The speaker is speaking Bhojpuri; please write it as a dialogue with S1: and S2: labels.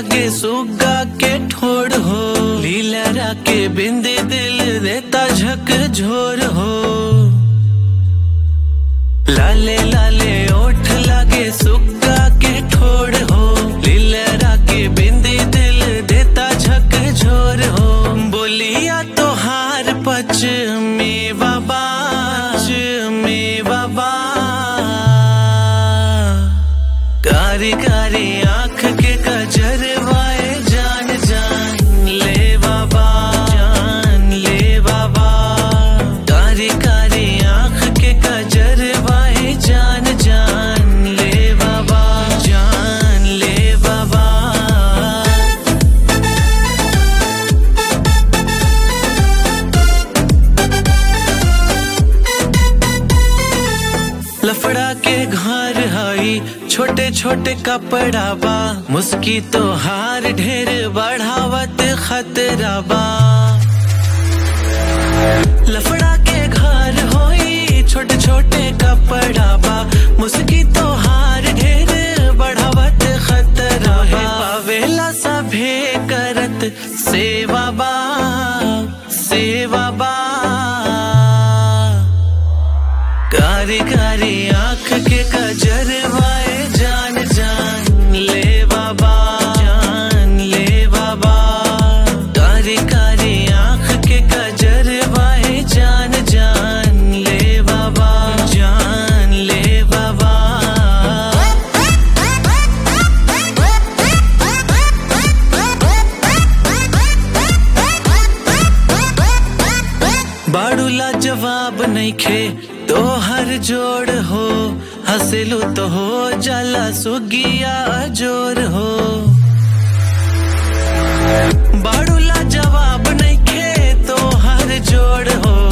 S1: लागे सुगा के ठोड़ हो लीला के बिंदी दिल देता झक झोर हो लाले लाले ओठ लागे सुगा के ठोड़ हो लीला के बिंदी दिल देता झक झोर हो बोलिया तो हार पच में बाबा में बाबा कारी कारी आंख के कजरवाए जान जान ले बाबा जान ले बाबा कारी कारी आंख के कजरवाए जान जान ले बाबा जान ले बाबा लफड़ा के घर हई छोटे छोटे कपड़ा बा मुस्की तो हार ढेर बढ़ावत खतरा बा लफड़ा के घर होई छोटे छोटे कपड़ा बा मुस्की तो हार ढेर बढ़ावत खतरा बा पावेला सभे करत सेवा बा सेवा बा कारी कारी आंख के कजरवाए जान जान ले बाबा जान ले बाबा कारी कारी आंख के कजरवाए जान जान ले बाबा जान ले बाबा बाड़ूला जवाब नहीं खे तो हर जोड़ हो हंसलू तो हो जाला सुगिया जोर हो बाड़ूला जवाब नहीं खे तो हर जोड़ हो